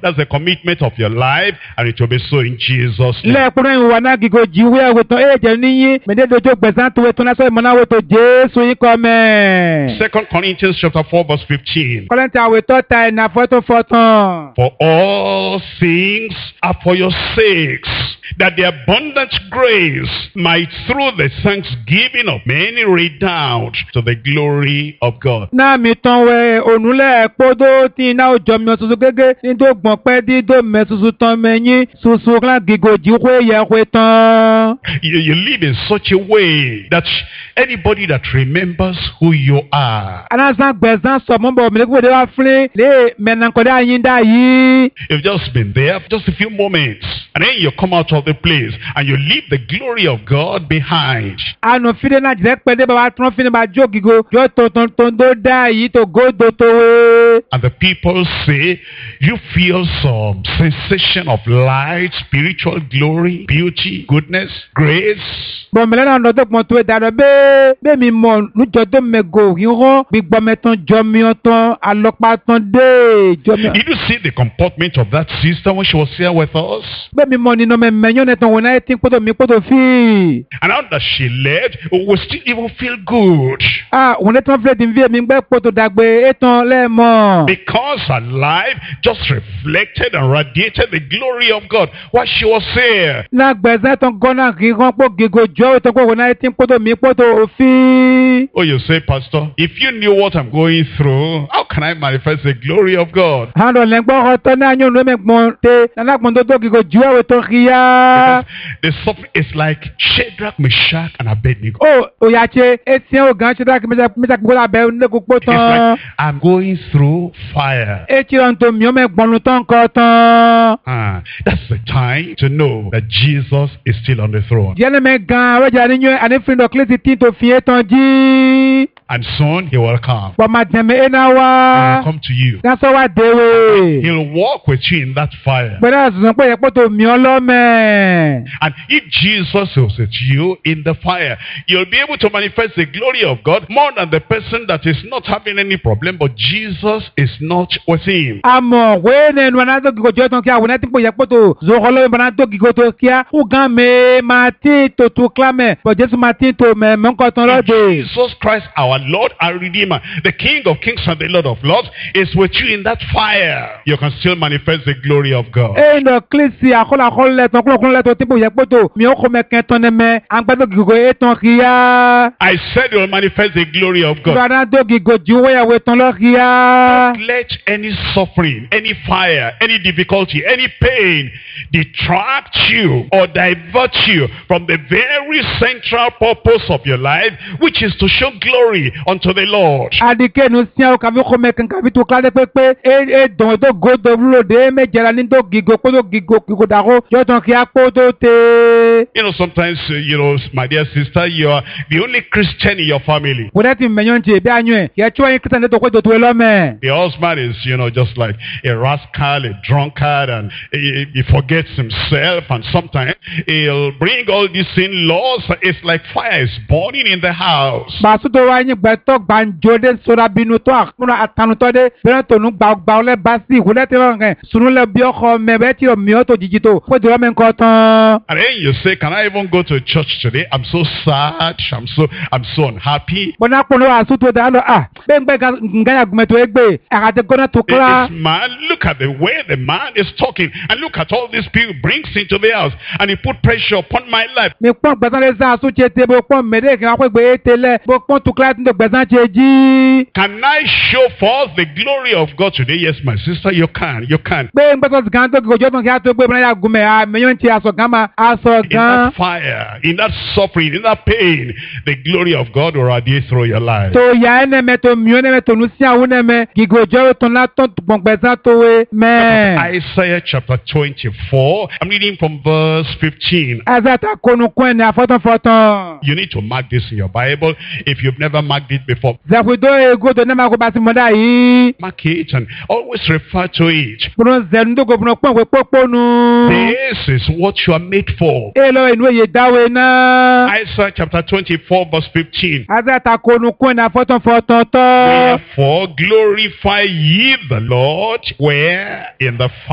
That's the commitment of your life, and it will be so in Jesus' name. lẹ́ẹ̀kúnrẹ́ ìwà náà gígo jíwé ẹ̀wẹ̀tàn èjẹ̀ níyìn mẹ́tẹ́ẹ̀dọ́jọ́ gbẹ̀sán tó wẹ̀tàn lásán ìmọ̀náwó tó jésù yín kọ́ mẹ́. Second Corinthians chapter 4, verse 15. kọ́lẹ́ntì àwẹ̀tọ́ ta ẹ̀nà fọ́tò fọ́tàn. For all things are for your sakes, that the abundant grace might through the thanksgiving of many redound to the glory of God. náà mi tán wẹ ònúlẹ̀ kpódó tí iná òjò mi ọ̀ṣunṣun gégé nítorí gbọ̀n pẹ́ dídó mẹ́ ṣuṣu tán mẹ́yìn ṣuṣu kan gígo jíwé yẹ wé tán. You, you live in such a way that anybody that remembers who you are, anasan gbẹ̀sán sọ̀mọ́bọ̀ mẹ́lẹ́kùn wá fúnlé lé mẹ́nàkọ́dá yín dá yìí. you've just been there for just a few moments, and then you come out of the place and you leave the glory of God behind. anu fide na jẹ pẹlẹ baba tún fide ma jó gigo yóò tó tó tó tó dá yìí tó gódò tó wé. And the people say, you feel some sensation of light, spiritual glory, beauty, goodness, grace. bɔn mɛlɛ náà lọ́dọ̀ gbọ́n tó da dɔ bẹ́ẹ̀ bẹ́ẹ̀ mi mọ̀ nujɔ tó mɛ go yìnyɔn gbígbɔmɛ tán jɔmiɔ tán alɔkpa tán dé jɔmiɔ. Did you see the comportment of that sister when she was here with us? bẹ́ẹ̀ mi mọ̀ nínú mɛ mɛnyɔn nɛ tán wọn náà ti kpɔtɔ mi kpɔtɔ fi. And now that she left, we still even feel good. aa wọn náà tán filɛ di fi mi gbɛ kpɔtɔ dagbe e tán lɛɛmɔ. Because her life just reflected and radiated the glory of God while she was here. na gbɛsɛ tán gɔnna yìnyɔn kpɔ gigo jɔ tán kpɔ wọn náà ti kpɔtɔ mi kpɔtɔ fi. Oh, you say, Pastor, if you knew what I'm going through, how can I manifest the glory of God? hàn dɔ lẹ́gbọ́n ọ̀tọ́ náà yóò lómi gbọ́n tẹ nana gbọ́n tó tó gigo ju ẹ̀wẹ̀ tó kíá. The suffering is like Shadrach, Meshach, and Abednego. ó òyàtse etí ẹ̀ ògàn ṣe dákì mẹ́ta kí wọ́n abẹ́ lẹ́kọ̀ọ́ It's tán. like I'm going through fire. etí ọ̀ tó mi ọ́ mẹ́ gbọ́n tán kọ́ tán. Ah, that's the time to know that Jesus is still on the throne. díẹ̀ ní mẹ́ gan ọ̀rẹ́jà níyẹn àní fi dọ̀ kílẹ̀sì tí tó fi é tán jí. And soon he will come. bọ̀mà dẹ̀mẹ̀ ẹ̀ náà wá. And he'll come to you. gásọ̀ wá déwé. He'll walk with you in that fire. gbẹ̀dẹ̀ àzùzàn pé ẹ̀pọ̀ tó mi ọ́ lọ́mẹ̀. And if Jesus is with you in the fire, you'll be able to manifest the glory of God more than the person that is not having any problem, but Jesus is not with him. àmọ̀ wéé nínú aná tó gigo jọ́ tán kí àwọn ẹ̀tí pòyẹ́ pòtò zòkòló ìbọn tó gigo tó kíá ugán mi máa tí tòtò kílámẹ̀ bọ̀ jésù máa tí tò mẹ̀ mọ́kàn tán lọ́dẹ. Jesus Christ, our Lord, our Redeemer, the King of Kings and the Lord of Lords, is with you in that fire. You can still manifest the glory of God. eyi nɔ kilisi akɔlɔ akɔlɔ lɛ tɔn kɔlɔ kɔlɔ lɛ tɔn tí pòyẹ́ pòtò mi ò kọ́ mɛ kẹ́ tán nɛmɛ agbádọ́ gigo yé tán kíá. I said you will manifest the glory of God. ìbára tó gigo ju wéyàwó tán lọ kíá. Don't let any suffering, any fire, any difficulty, any pain detract you or divert you from the very central purpose of your life, which is to show glory unto the Lord. adike nu sian o kabi kɔ mɛ kankan bi to kíládé pépé e e dɔn tó go tó wúlò dé mɛ jɛra ní tó gigo kótó gigo gigo dàgó yọ tán kíá kótó té. You know, sometimes, uh, you know, my dear sister, you are the only Christian in your family. wòlẹ́ ti mẹ̀yọ́ ti bí a yún ẹ̀ yẹ tí wọ́n yín kírísítẹ̀ tó kó tó tó ẹ lọ́mẹ̀. The husband is, you know, just like a rascal, a drunkard, and he, he forgets himself. And sometimes he'll bring all these sin laws. It's like fire is burning in the house. bàtú tó wá yín gbẹtọ gbàǹjo dé sora bínú tó àkúnà àtànutọ dé bẹ́ẹ̀ tó nu gbàgbà ọlẹ́ bá sí ìwúlẹ̀ tí wọ́n kẹ́ sunu lẹ bí ọkọ mẹ bẹ́ẹ̀ tí o mi ọ́ tó jìjì tó kó tó lọ́mẹ̀ nǹkan tán. And then you say, can I even go to church today? I'm so sad. I'm so, I'm so unhappy. bọ́nà kpọ́nà àṣù tó dáa lọ à bẹ́ẹ̀ ń gbẹ́ nǹkan yà gùnmẹ̀ tó é gbé àkàtẹ́ gọ́nà tó kíla. This man, look at the way the man is talking. And look at all these people he brings into the house. And he put pressure upon my life. mi kpọ́n gbẹ̀sán lé sàn àṣù tse tẹ bó kpọ́n mẹ́rẹ́ kí wọ́n kó gbé e tẹ lẹ̀ bó kpọ́n tó kíla tó gbẹ̀sán tse jí. Can I show forth the glory of God today? Yes, my sister, you can. You can. pé ń gbẹ́sọ̀ gan tó gbẹ̀jọ́ tó kí a tó gbé bọ́nà yà gùnmẹ̀ à mẹ́yọ́ ti aṣọ gan ma aṣọ In gan. that fire, in that suffering, in that pain, the glory of God will radiate through your life. tó ya ẹnẹmẹ tó miọ ẹnẹmẹ tó nu sí àwọn ẹnẹmẹ gígòjọ tó ńlá tó gbọngbẹsán tó wé mẹ. Isaiah chapter 24. I'm reading from verse 15. azata konukun ẹni afọtọfọtọ. You need to mark this in your Bible if you've never marked it before. zẹkudo ego tó nẹ́ẹ̀ma kó bá ti mọ́dá yìí. Mark it and always refer to it. kúrò zẹnu tó gbọ̀nà pọ̀ wé pópónu. This is what you are made for. e lọ inú èyí dáwé náà. Isaiah chapter 24, verse 15. azata konukun ẹni afọtọfọtọ tọ. Therefore, glorify ye the Lord where in the